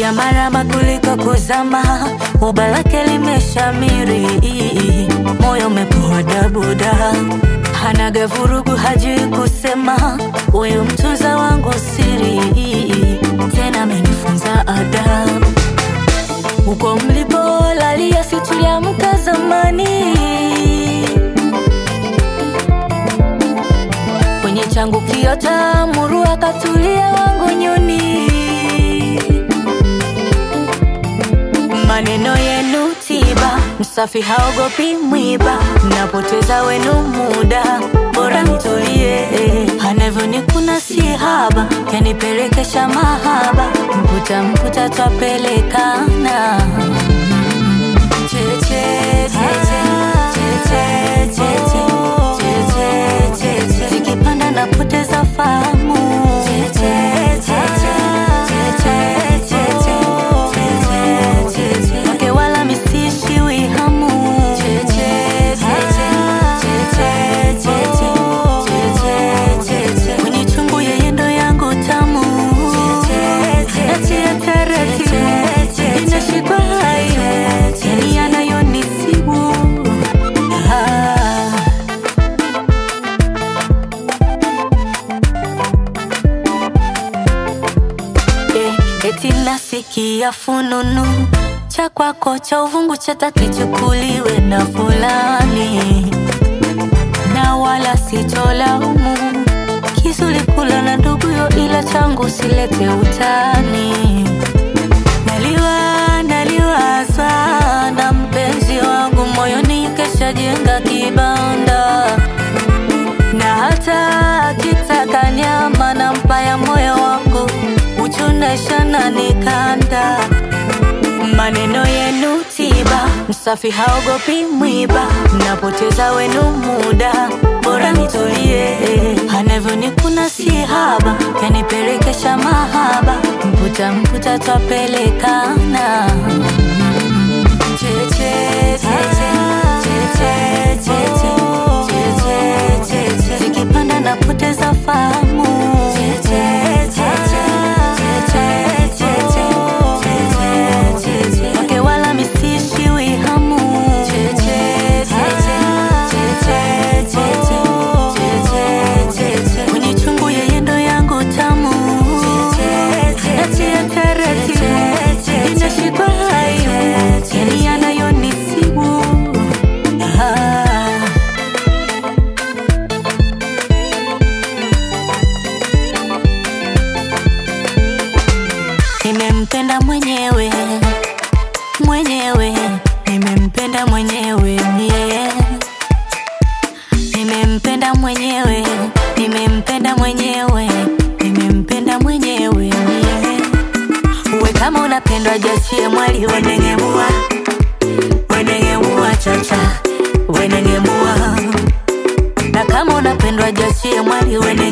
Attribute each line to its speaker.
Speaker 1: kupiga maraba kuliko kuzama, uba lake limeshamiri, moyo umepoa dabuda, hanaga vurugu, hajui kusema, huyu mtunza wangu siri, tena amenifunza adabu. Huko mlipolalia si tuliamka zamani, kwenye changu kiota muru akatulia wangu nyuni. Maneno yenu tiba, msafi haogopi mwiba, napoteza wenu muda, bora nitulie. Anavyonikuna si haba, yanipelekesha mahaba, mputa mputa twapelekana Cheche, cheche, cheche, cheche, cheche, cheche. Zikipanda napoteza fahamu Cheche, cheche, cheche, cheche, cheche, cheche. Wake wala misishiwi hamu Cheche, cheche, cheche, cheche, cheche, cheche. Kwenye chungu yeye ndo yangu tamu Natia taratibu Inashikwa hayo Yani yanayonisibu ah. Eh, eti nasikia fununu cha kwako cha uvungu chata kichukuliwe na fulani, na wala sitolaumu kizuri kula na nduguyo, ila changu silete utani. Naliwa naliwaza na mpenzi wangu moyoni, kesha jenga kibanda na hata akitaka nyama na mpaya moyo wangu uchunesha na nikanda maneno yenu tiba msafi haogopi mwiba napoteza wenu muda bora nitulie anavyonikuna si haba yanipelekesha mahaba mputa mputa twapelekana Cheche, cheche, cheche, cheche, cheche, cheche. Zikipanda napoteza fahamu Cheche, cheche, cheche, cheche, cheche, cheche. Wake wala misishiwi hamu Cheche, cheche, cheche, cheche, cheche, cheche. Kwenye chungu yeye ndo yangu tamu Natia taratibu Inashikwa hayo Yani yanayonisibu ah. Nimempenda mwenyewe mwenyewe, nimempenda mwenyewe yeah. Nimempenda mwenyewe, nimempenda mwenyewe, nimempenda mwenyewe yeah. Uwe kama unapendwa jachie mwali wenengemua wenengemua chacha wenengemua na kama unapendwa jachie mwali wene